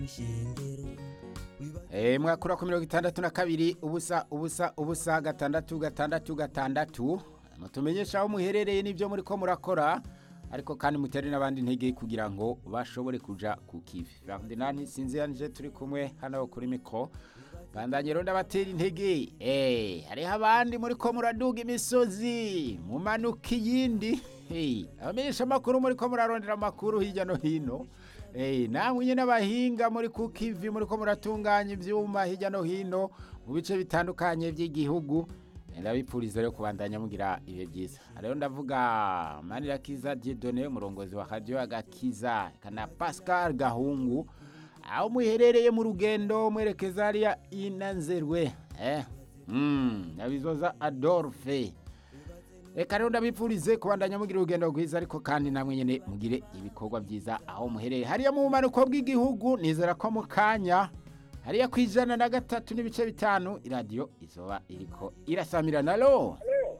Eh mwakura ku mirongo itandatu na kabiri ubusa ubusa ubusa gatandatu gatandatu gatandatu mutumenyesha aho muherereye n'ibyo muri ko murakora ariko kandi mutere n'abandi intege kugira ngo bashobore kuja ku kivi Ferdinand Sinziyanje turi kumwe hano kuri mikro bandanye rero ndabatera intege eh hariho abandi muri ko muraduga imisozi mumanuka iyindi hey abamenyesha amakuru muri ko murarondera amakuru hirya no hino Eh, namwe nyene abahinga muri kukivi muri ko muratunganya ivyuma hirya no hino mu bice bitandukanye by'igihugu ndabipfuriza rero kubandanya mugira ibihe byiza rero ndavuga manirakiza Dieudonné umurongozi wa radio agakiza kana Pascal Gahungu aho muherereye mu rugendo mwerekeza hariya inanzerwe eh mm nabizoza Adolphe Eka rero ndabipfurize kubandanya mugira urugendo rwiza ariko kandi namwe nyene mugire ibikorwa byiza aho muhereye hariya mu bumanuko bw'igihugu nizera ko mu kanya hariya ku ijana na gatatu n'ibice bitanu iradiyo izoba iriko irasamirana alo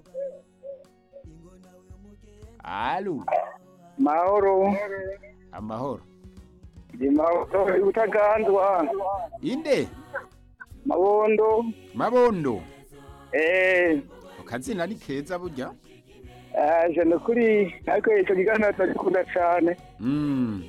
alo mahoro amahoro ndi mahoro utaganzwa inde mabondo mabondo eh akazina ni keza burya aje no kuri ariko ico kiganiro ndagikunda cane mm.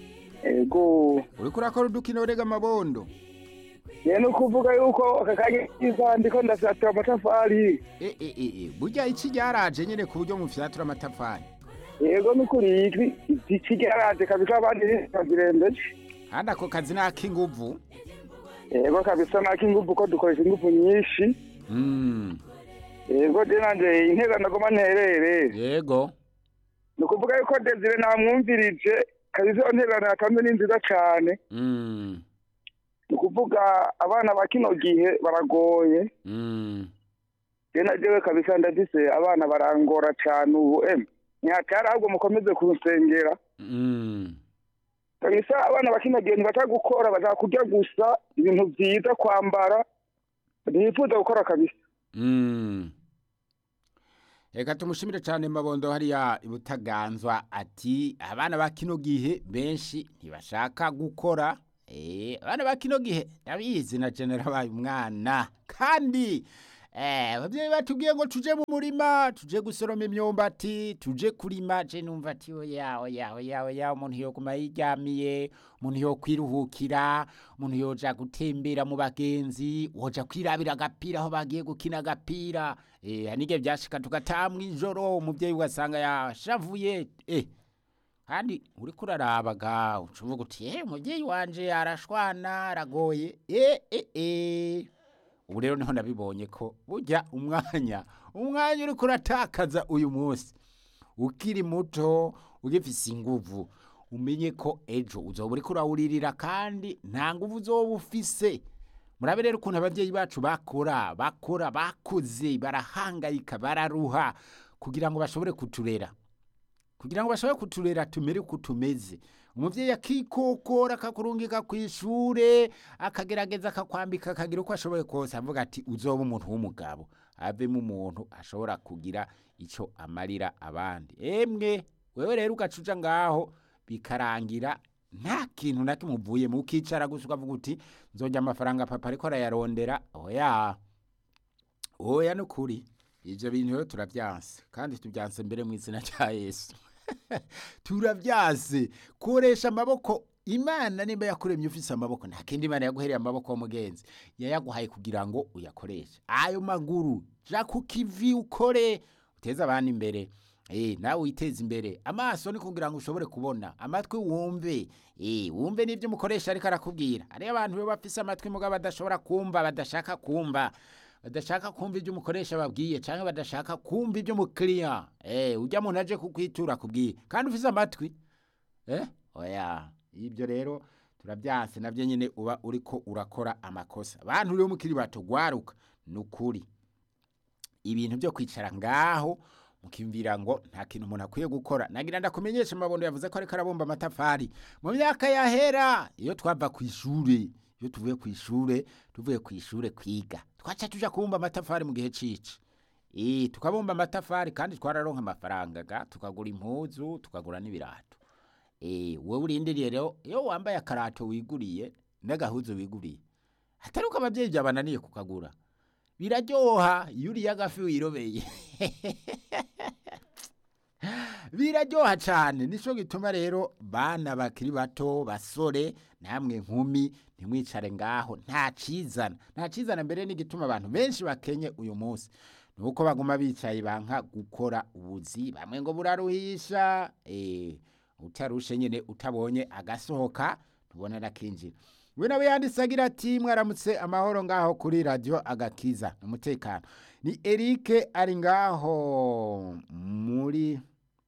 ego uriko urakora udukino rega mabondo ye no kuvuga yuko aka kanya kiza ndiko ndasatira amatafari e, e, e, e. burya iki ryaraje nyene ku buryo mufyatura amatafari yego nukuri iki iki cyaraje kabisa abandi ntibagirembeje kandi ako kazi ni ak'inguvu yego kabisa nako ingufu ko dukoresha ingufu nyinshi mm. yego je nanje intega ndagoma nterere yego ni ukuvuga yuko desire namwumvirije kabisa iyo ntererano yatanze ni nziza cane mm. ni ukuvuga abana ba kino gihe baragoye Mm. je na jewe kabisa ndafise abana barangora cane ubu em ntihatari ahubwo mukomeze kunsengera Mm. kabisa abana ba kino gihe ntibashaka gukora bashaka kurya gusa ibintu vyiza kwambara ntibifuza gukora kabisa Mm. Reka tumushimire cyane mabondo hariya ibutaganzwa ati abana ba kino gihe benshi ntibashaka gukora eh abana ba kino gihe ndabizi na genera baye umwana kandi eh abavyeyi batubwiye ngo tuje mu murima tuje gusoroma imyumbati tuje kurima je numva ati oya oya oya oya umuntu yo kuma yiryamiye umuntu yo kwiruhukira umuntu yoja gutembera mu bagenzi woja kwirabira agapira aho bagiye gukina agapira eh hanige byashika tugatamwa ijoro umuvyeyi ugasanga yashavuye eh kandi uriko urarabaga ucuvuga uti eh umuvyeyi wanje arashwana aragoye eh eh eh ubu rero niho nabibonye ko burya umwanya umwanya uriko uratakaza uyu munsi ukiri muto ugifise inguvu umenye ko ejo uzoba uriko urawuririra kandi nta nguvu uzoba ufise murabe rero ukuntu abavyeyi bacu bakora bakora bakuze barahangayika bararuha kugira ngo bashobore kuturera kugira ngo bashobore kuturera tumere uko tumeze umuvyeyi akikokora akakurungika kw'ishure akagerageza akakwambika akagira uko ashoboye kose avuga ati uzoba umuntu w'umugabo avemo umuntu ashobora kugira ico amarira abandi emwe wewe rero ugaca uja ngaho bikarangira nta kintu na kimwe uvuyemo ukicara gusa ukavuga uti nzonja amafaranga papa ariko arayarondera oya oya nukuri ivyo bintu rero turavyanse kandi tuvyanse mbere mu izina rya yesu turavyanse koresha amaboko imana nimba yakuremye ufise amaboko nta kindi imana yaguhereye amaboko w'umugenzi yayaguhaye kugira ngo uyakoreshe ayo maguru ja ku kivi ukore uteze abandi imbere Eh, nawe witeze imbere amaso ni kugira ngo ushobore kubona amatwi wumve eh, wumve n'ibyo umukoresha ariko arakubwira hariyo abantu baba bafise amatwi mugabo badashobora kumva badashaka kumva badashaka kumva ibyo umukoresha babwiye cyangwa badashaka kumva ibyo umukiriya eh, ujya muntu aje kukwitura akubwiye kandi ufise amatwi eh? oya ibyo rero turabyanse nabyo nyine uba uriko urakora amakosa abantu rero mukiri bato gwaruka ni ukuri ibintu byo kwicara ngaho mukimvira ngo nta kintu umuntu akwiye gukora nagira ndakumenyesha amabondo yavuze ko ariko arabumba amatafari mu myaka yahera iyo twava ku ishure iyo tuvuye ku ishure tuvuye ku ishure kwiga twaca tuja kubumba amatafari mu gihe cici Eh, tukabumba amatafari kandi twararonka amafaranga ga tukagura impuzu tukagura n'ibirato Eh, wowe urindiriye rero iyo wambaye akarato wiguriye n'agahuzu wiguriye atari uko ababyeyi byabananiye kukagura biraryoha iyo uriye agafi wirobeye biraryoha cyane nicyo gituma rero bana bakiri bato basore namwe nkumi ntimwicare ngaho nta cizana nta cizana mbere n'igituma abantu benshi bakenye uyu munsi ni uko baguma bicaye banka gukora ubuzi bamwe ngo buraruhisha eh, utarushe nyine utabonye agasohoka tubona nakinjira we nawe yanditse agira ati mwaramutse amahoro ngaho kuri radiyo agakiza umutekano ni erike ari ngaho muri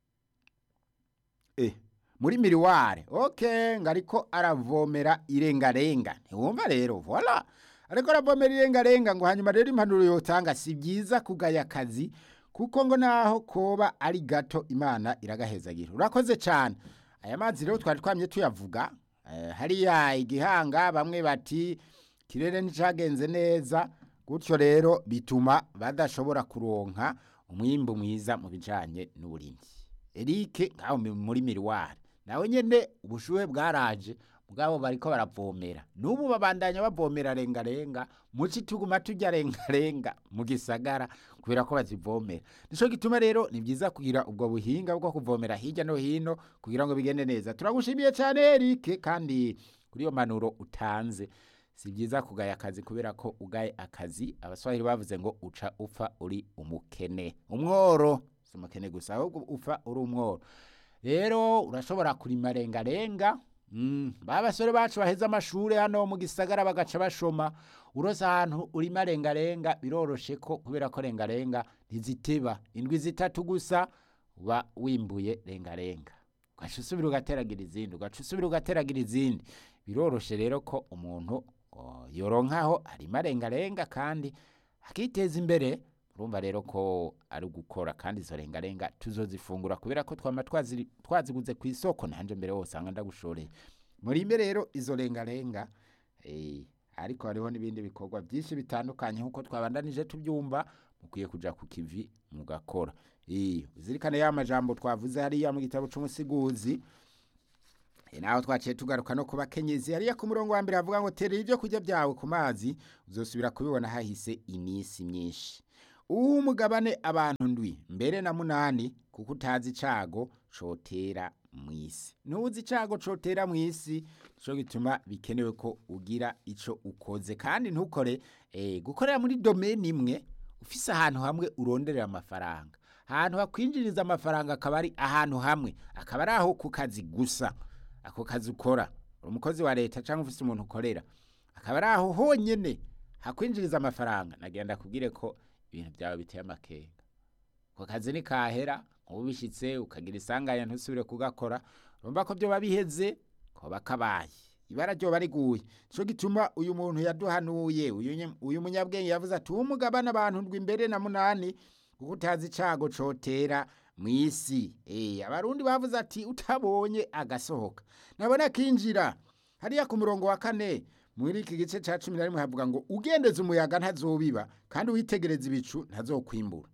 eh, muri miriware ok ngo ariko aravomera irengarenga ntiwumva rero voila ariko aravomera irengarenga ngo hanyuma rero impanuro yotanga si byiza kugaya akazi kuko ngo naho koba ari gato imana iragahezagira urakoze cyane aya mazi rero twari twamye tuyavuga eh, hariya igihanga bamwe bati kirere nticagenze neza gutyo rero bituma badashobora kuronka umwimbu mwiza mu bijanye n'uburimyi Eric ngaho mi- muri miriwari nawe nyene ubushuhe bwaraje mugabo bariko baravomera n'ubu babandanya bavomera rengarenga muci tuguma turya rengarenga mu gisagara kubera ko bazivomera nico gituma rero ni byiza kugira ubwo buhinga bwo kuvomera hirya no hino kugira ngo bigende neza turagushimiye cyane Eric kandi kuri iyo manuro utanze si byiza kugaya akazi kubera ko ugaye akazi abaswahili bavuze ngo uca upfa uri umukene umworo si umukene gusa ahubwo upfa uri umworo rero urashobora kurima rengarenga Mm, ba basore bacu baheze amashuri hano mu gisagara bagaca bashoma urose ahantu urima rengarenga biroroshe ko kubera ko rengarenga ntiziteba indwi zitatu gusa uba wimbuye rengarenga ugaca usubira ugateragira izindi ugaca usubira ugateragira izindi biroroshe rero ko umuntu oh, yoronkaho arima rengarenga kandi akiteza imbere urumva rero ko ari ugukora kandi izo rengarenga tuzozifungura kubera ko twama twaziri- twaziguze ku isoko nanje mbere wose usanga ndagushoreye murime rero izo rengarenga eh, ariko hariho n'ibindi bikorwa byinshi bitandukanye nk'uko twabandanije tubyumva mukwiye kuja ku kivi mugakora Eh, uzirikane ya majambo twavuze hariya mu gitabo c'umusiguzi E, naho twaciye tugaruka no kuba kenyezi hariya ku murongo wa mbere havuga ngo terera ibyo kurya byawe ku mazi uzosubira kubibona hahise iminsi myinshi uwo mugabane abantu ndwi mbere na munani kuko utazi icago cotera mu isi ntuzi icago cotera mu isi nico gituma bikenewe ko ugira ico ukoze kandi ntukore eh, gukorera muri domeni imwe ufise ahantu hamwe uronderera amafaranga ahantu hakwinjiriza amafaranga akaba ari ahantu hamwe akaba ari aho ku kazi gusa ako kazi ukora uri umukozi wa leta cyangwa ufise umuntu ukorera akaba ari aho honyene hakwinjiriza amafaranga nagenda kubwire ko ibintu byawe biteye amakenga ako kazi ni kahera nk'ubu bishitse ukagira isanganya ntusubire kugakora urumva ko byoba biheze koba kabaye ibara ryoba riguye nico gituma uyu muntu yaduhanuye uyu nye- uyu munyabwenge yavuze ati umugabane abantu ndwi imbere na munani kuko utazi icago cotera mu isi Eh, abarundi bavuze ati utabonye agasohoka nabona kinjira hariya ku murongo wa kane muri iki gice ca cumi na rimwe havuga ngo ugendeze umuyaga ntazobiba kandi witegereza ibicu ntazokwimbura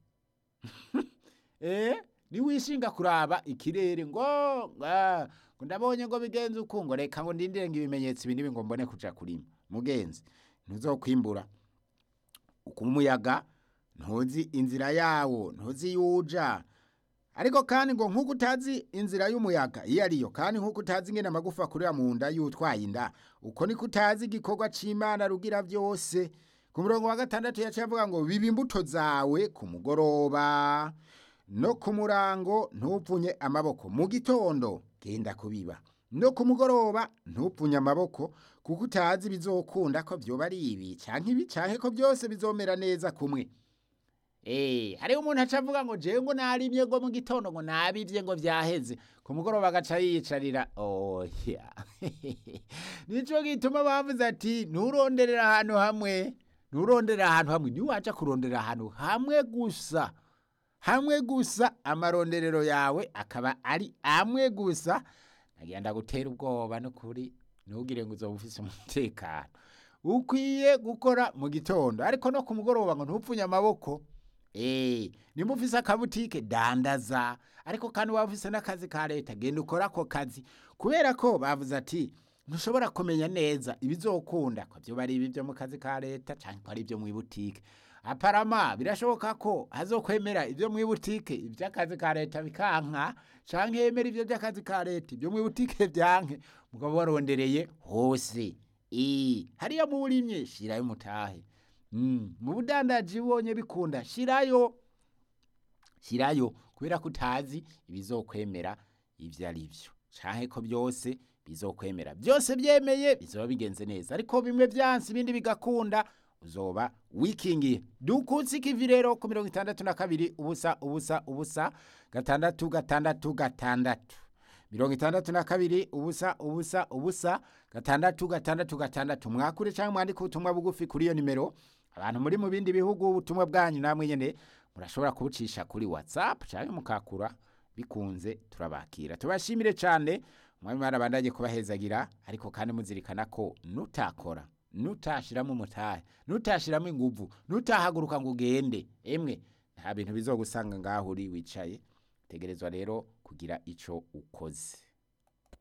eh niwishinga kuraba ikirere ngo nga, ngo ndabonye ngo bigenze uku ngo reka ngo ndindire ngo ibimenyetso ibi nibi ngo mbone kuja kurima mugenzi ntuzokwimbura uko umuyaga ntuzi inzira yawo ntuzi yuja ariko kandi ngo nk'uko utazi inzira y'umuyaga iyo ariyo kandi nk'uko utazi ingene amagufa akurira mu nda y'utwaye inda uko niko utazi igikorwa c'imana rugira byose ku murongo wa gatandatu yaciye avuga ngo biba imbuto zawe ku mugoroba no ku murango ntupfunye amaboko mu gitondo genda kubiba no ku mugoroba ntupfunye amaboko kuko utazi bizokunda ko vyoba ari ibi canke ibi canke ko byose bizomera neza kumwe Eh, hariho umuntu aca avuga ngo jewe ngo narimye ngo mu gitondo ngo nabivye ngo vyaheze ku mugoroba agaca yiyicarira oya nico gituma bavuze ati nturonderera ahantu hamwe nturonderera ahantu hamwe niwaja kurondera ahantu hamwe gusa hamwe gusa amaronderero yawe akaba ari amwe gusa nagenda gutera ubwoba n'ukuri ntugire ngo uzoba ufise umutekano ukwiye gukora mu gitondo ariko no ku mugoroba ngo ntupfunye amaboko Eh, nimba ufise akabutike dandaza ariko kandi waba ufise n'akazi ka leta genda ukora ako kazi kubera ko bavuze ati ntushobora kumenya neza ibizokunda ko byo bari ibi byo mu kazi ka leta cyangwa ko ari ibyo mu ibutike aparama birashoboka ko hazokwemera ibyo mu ibutike iby'akazi ka leta bikanka cyangwa yemera ibyo by'akazi ka leta ibyo mu ibutike byanke mugabo warondereye hose Eh, hariya mu burimye shirayo mutahe Mm, mu budandaji ubonye bikunda shirayo shirayo kubera ko utazi ibizokwemera ibyo ari byo canke ko byose bizokwemera byose byemeye bizoba bigenze neza ariko bimwe byansi ibindi bigakunda uzoba wikingiye dukutse ikivi rero ku mirongo itandatu na kabiri ubusa ubusa ubusa gatandatu gatandatu gatandatu mirongo itandatu na kabiri ubusa ubusa ubusa gatandatu gatandatu gatandatu mwakure cyangwa mwandike ubutumwa bugufi kuri iyo nimero abantu muri mu bindi bihugu ubutumwa bwanyu namwe nyene murashobora kubucisha kuri whatsapp cyangwa mukakura bikunze turabakira tubashimire cyane umwami mwana bandanye kubahezagira ariko kandi muzirikana ko nutakora nutashiramo umutahe nutashiramo inguvu nutahaguruka ngo ugende emwe nta bintu bizogusanga ngaho uri wicaye tegerezwa rero kugira ico ukoze